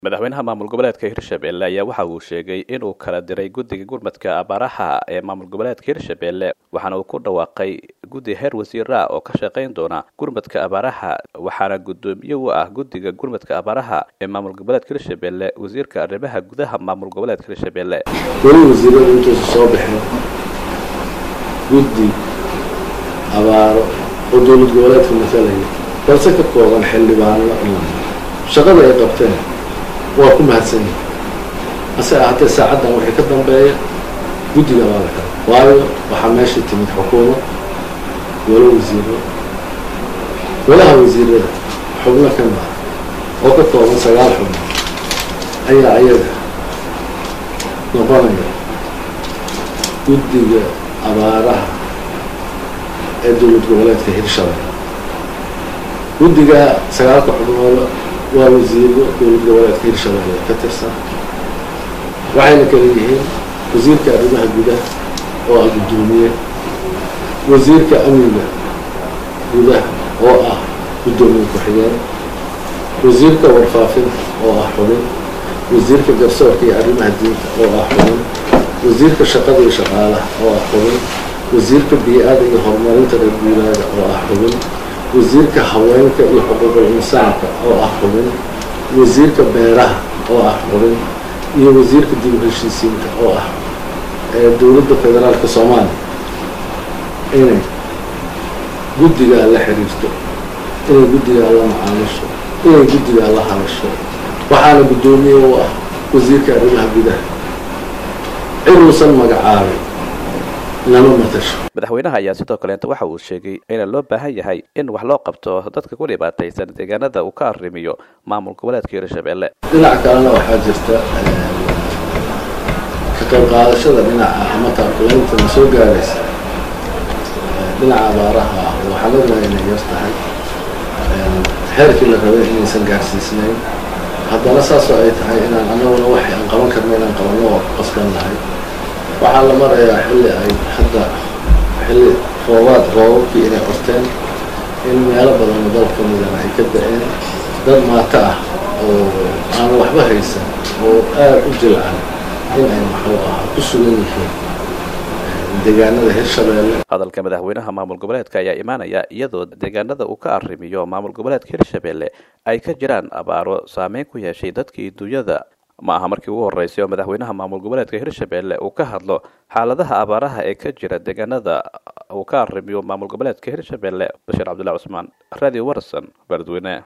madaxweynaha maamul goboleedka hirshabelle ayaa waxa uu sheegay inuu kala diray guddiga gurmadka abaaraha ee maamul goboleedka hirshabelle waxaana uu ku dhawaaqay guddi heer wasiira oo ka shaqayn doona gurmadka abaaraha waxaana guddoomiye u ah guddiga gurmadka abaaraha ee maamul goboleedka hirshabelle wasiirka arrimaha gudaha maamul goboleedka hirshabelle weli wasiiradu intuusa soo baxeen guddi abaaro oo dowlad goboleedka matalaya balse ka kooban xildhibaano shaqada ay qabteen waa ku mahadsan yihin hase ahaatee saacaddan wixii ka dambeeya guddiga baa la kala waayo waxaa meeshai timid xukuumad walo wasiiro walaha wasiirada xubno ka mida oo ka kooban sagaal xubno ayaa ayaga noqonaya guddiga abaaraha ee dowlad goboleedka hirshabelle guddiga sagaalka xubnooda waa wasiiro dowlad goboleedka hirshabelle ka tirsan waxayna kala yihiin wasiirka arrimaha gudaha oo ah guddoomiye wasiirka amniga gudaha oo ah guddoomiye ku-xigeen wasiirka warfaafinta oo ah xubin wasiirka garsoorka iyo arrimaha diinta oo ah xubin wasiirka shaqada iyo shaqaalaha oo ah xubin wasiirka bii-ada iyo horumarinta reer guuraaga oo ah xubin wasiirka haweenka iyo xuquuqul insaanka oo ah xubin wasiirka beeraha oo ah xubin iyo wasiirka dib u heshiisiinka oo ah dowladda federaalka soomaaliya inay guddigaa la xiriirto inay guddigaa la macaamisho inay guddigaa la hadasho waxaana guddoomiye u ah wasiirka arrimaha gudaha ciduusan magacaabay lama matasho madaxweynaha ayaa sidoo kaleeta waxa uu sheegay ina loo baahan yahay in wax loo qabto dadka ku dhibaataysan deegaanada uu ka arrimiyo maamul goboleedka hirshabelle dhinac kalena waxaa jirta ka qayb qaadashada dhinaca ama taarkulaynta soo gaaraysa dhinaca abaaraha ah waxaa lagnaha inay yar tahay xeerkii la rabay inaysan gaarsiisnayn haddana saasoo ay tahay inaan anaguna waxay aan qaban karna inaan qabanno oo qasban lahay waxaa la marayaa xilli ay hadda xilli roobaad roobabkii inay qorteen in meelo badan oo dalka midana ay ka da-een dad maato ah oo aan waxba haysan oo aada u jilcan in ay muxuu ahaa ku sugan yihiin deegaanada hirshabelle hadalka madaxweynaha maamul goboleedka ayaa imaanaya iyadoo deegaanada uu ka arrimiyo maamul goboleedka hirshabelle ay ka jiraan abaaro saameyn ku yeeshay dadkii dunyada ma aha markii ugu horreysay oo madaxweynaha maamul goboleedka hirshabelle uu ka hadlo xaaladaha abaaraha ee ka jira deegaanada uu ka arrimiyo maamul goboleedka hirshabelle bashiir cabdullahi cusmaan radio warson beledweyne